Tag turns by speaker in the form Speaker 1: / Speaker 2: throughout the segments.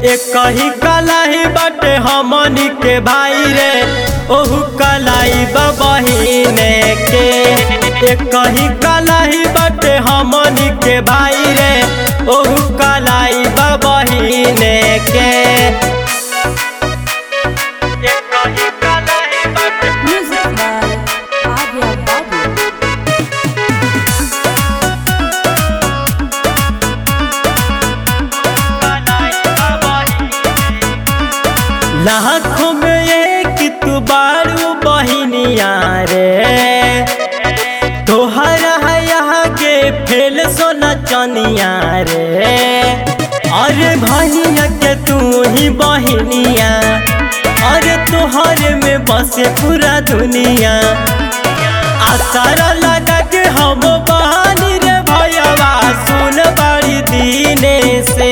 Speaker 1: एक ही कलाई बाटे हमनी के भाई रे ओहू कलाई बहिने के एक ही कलाई बाटे हमनी के भाई रे ओहू कलाई बहिने के एक ही कलाई बाटे
Speaker 2: Music by Arya Babu.
Speaker 1: लाखों में एक तू बारू बहिनिया रे तोहरा है यहाँ के फेल सोना चनिया रे अरे भैया के तू ही बहिनिया अरे तोहरे में बसे पूरा दुनिया आसारा लगा के हम बहानी रे भैया सुन बड़ी दीने से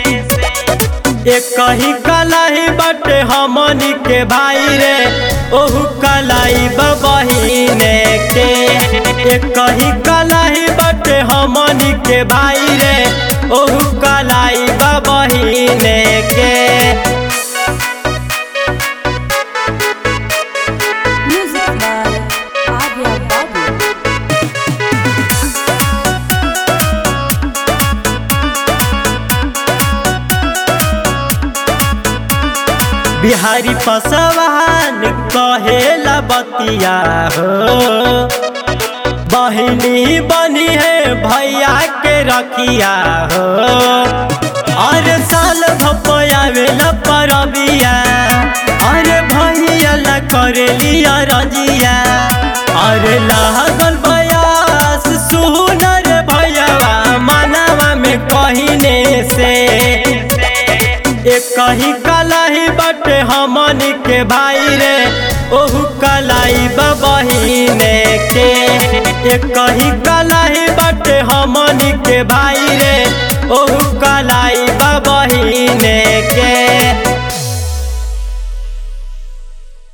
Speaker 1: एक ही कलाई बाटे हमनी के भाई रे ओहू कलाई बहिने के एक ही कलाई बाटे हमनी के भाई रे ओहू कलाई बहिने के
Speaker 2: Music by Arya Babu.
Speaker 1: Bihari पसवान कहेला बतिया हो बहिनी बनी है भैया के रखिया हो अरे साल भपया वेला परबिया अरे भैया ला करेलिया रजिया अरे लागल बयास सुनर भैया मानवा में कहिने से एक ही कलाई बाटे हमनी के भाई रे ओहू कलाई बहिने के एक ही कलाई बाटे हमनी के भाई रे ओहू कलाई बहिने